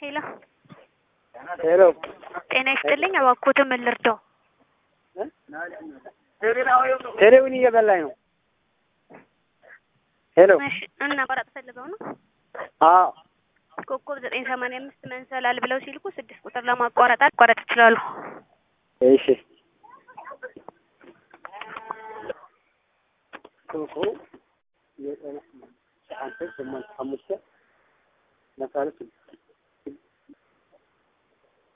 ሄሎ ሄሎ ጤና ይስጥልኝ። እባክዎትን ምን ልርዳው? ቴሌውን እየበላኝ ነው። ሄሎ እሺ እና ማቋረጥ ፈልገው ነው? አዎ ኮከብ ዘጠኝ ሰማንያ አምስት መንሰላል ብለው ሲልኩ ስድስት ቁጥር ለማቋረጥ ማቋረጥ ይችላሉ። እሺ